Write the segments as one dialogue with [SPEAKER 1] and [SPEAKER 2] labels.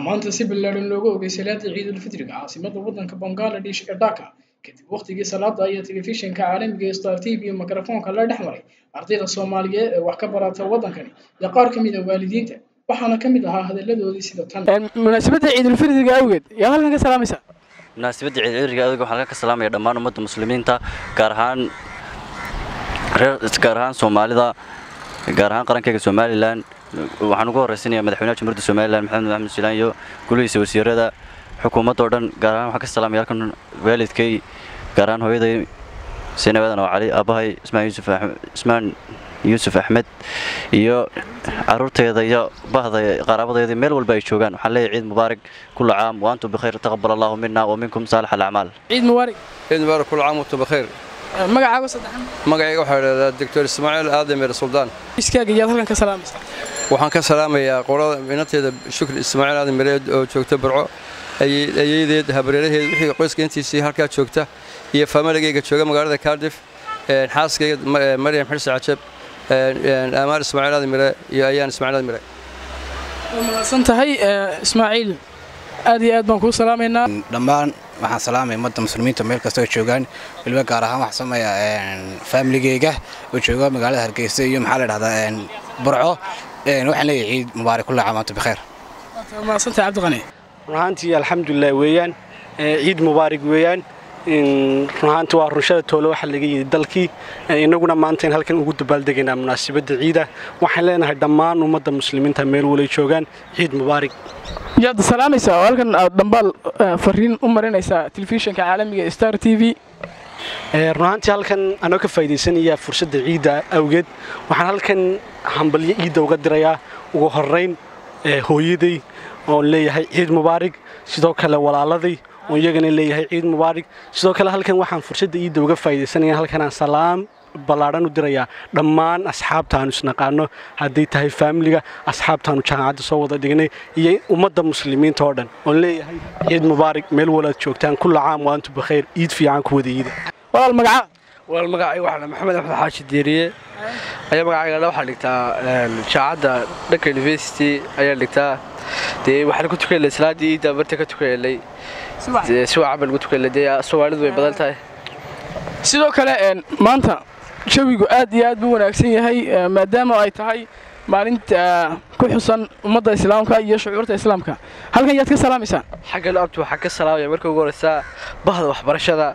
[SPEAKER 1] maanta si ballaaran looga ogay salaada ciidulfitriga caasimada waddanka bangaladesh ee dhaka kadib waqtigii salaada ayaa telefishinka caalamiga ee star t v iyo mikrofoonka la dhex maray ardayda soomaaliyeed ee wax ka barata waddankani iyo qaar ka mid a waalidiinta waxaana ka mid ahaa hadalladoodii sida tan
[SPEAKER 2] munaasabadda ciidulfitriga awgeed yaa halkan ka salaamaysa
[SPEAKER 3] munaasabadda ciidulfitriga awgeed waxaan halkan ka salaamaya dhammaan ummadda muslimiinta gaar ahaan reer gaar ahaan soomaalida gaar ahaan qarankeyga somalilan waxaan ugu horreysanaya madaxweynaha jamhuuriyadda somalilan maxamed maxamed silaan iyo gulihiisa wasiirada xukuumadda oo dhan gaar ahaan waxaan ka salaamaya halkan waalidkay gaar ahaan hooyaday seynaab aadan oo cali aabbahay ismaan yuusuf ismaan yuusuf axmed iyo caruurteeda iyo bahda qaraabadeeda meel walba ay joogaan waxaan leeyahay ciid mubaarak kulla caam wa antum bikhayr taqabbal allahu minna wa minkum saalix alacmaal
[SPEAKER 2] ciid mubaarak
[SPEAKER 4] ciid mubaarak kulla caam wantum bikhayr
[SPEAKER 2] magacaaga saddexan
[SPEAKER 4] magacayga waxaa idhahdaa doctor ismaaciil aadamir suldaan
[SPEAKER 2] iskaaga yaad halkan ka salaamaysa
[SPEAKER 4] waxaan ka salaamayaa qolada inanteeda shukri ismaaciil aadan mireed oo joogta burco ayeydeed habareeraheed wixii qoyska intiisii halkaa joogta iyo faamiligayga jooga magaalada cardiff xaaskayga maryam xirsi cajab amaar ismaaciil aadan mire iyo ayaan ismaaciil aadan mire
[SPEAKER 2] waa mahadsan tahay ismaaciil aad iyo aad baan kuu salaamaynaa
[SPEAKER 5] dhammaan waxaan salaamaya ummadda muslimiinta meel kasta oo joogaan weliba gaar ahaan waxaan sameeyaa faamiligeyga oo jooga magaalada hargeysa iyo maxaa la dhahdaa burco waxaan leeyahay ciid mubaarak kulla caam antum bikheer
[SPEAKER 2] waa mahadsan tahay cabdiqani
[SPEAKER 6] run ahaantii alxamdulilah weeyaan ciid mubaarak weeyaan run ahaantii waa runshada toole waxaa laga yidhi dalkii innaguna maanta in halkan ugu dabaaldegaynaa munaasabadda ciida waxaan leenahay dhammaan ummadda muslimiinta meel walay joogaan ciid mubaarak
[SPEAKER 2] yaad salaamaysaa oo halkan aad dhambaal fariin u marinaysaa telefishinka caalamiga star t v
[SPEAKER 6] run ahaantii halkan anoo ka faa'iidaysanaya fursadda ciidda awgeed waxaan halkan hambalyo ciidda uga dirayaa ugu horrayn hooyaday oon leeyahay ciid mubaarig sidoo kale walaaladay oon iyagana leeyahay ciid mubaarig sidoo kale halkan waxaan fursadda ciidda uga faa'iidaysanaya halkanaan salaam ballaadhan u dirayaa dhammaan asxaabtaanu isnaqaano hadday tahay faamiliga asxaabtaanu jaamacadda soo wada dhignay iyo ummadda muslimiinta oo dhan oon leeyahay ciid mubaarig meel walaad joogtaan kulla caam wa antum bakayr ciid fiican ku wada iida
[SPEAKER 2] walaal magacaa
[SPEAKER 7] walaal magacayga waxaa maxamed axmed xaashi diiriye ayaa magacayga waxaa dhigtaa jaacadda dhanka university ayaa dhigtaa dee waxaan ku tukanay salaadii ciidda barta ka tukanay si wacan baan ugu tukanay dee soomaalidu way badan tahay
[SPEAKER 2] sidoo kale maanta jawigu aad iyo aad buu wanaagsan yahay maadaama ay tahay maalinta ku xusan ummadda islaamka iyo shucuurta islaamka halkan yaad ka salaamaysaa
[SPEAKER 7] xaggan abti waxaan ka salaamaya marka ugu horeysaa bahda waxbarashada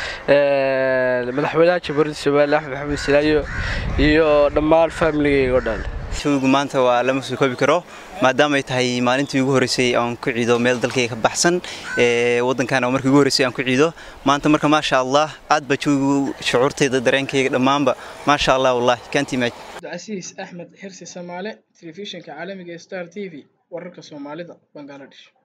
[SPEAKER 7] madaxweynaha jamhuuriyadda somalilan axmed maxamed silaayo iyo dhammaan faamiligayga oo dhan
[SPEAKER 8] jawigu maanta waa lama soo koobi karo maadaama ay tahay maalintii ugu horreysay aan ku ciido meel dalkayga ka baxsan waddankan oo markii ugu horreysay aan ku ciido maanta marka maasha allah aad baa jawigu shucuurtayda dareenkayga dhammaanba maasha allah wallahi can't imagine
[SPEAKER 1] cabdicasiis axmed xirsi samaale telefishinka caalamiga star t v wararka soomaalida bangaladesh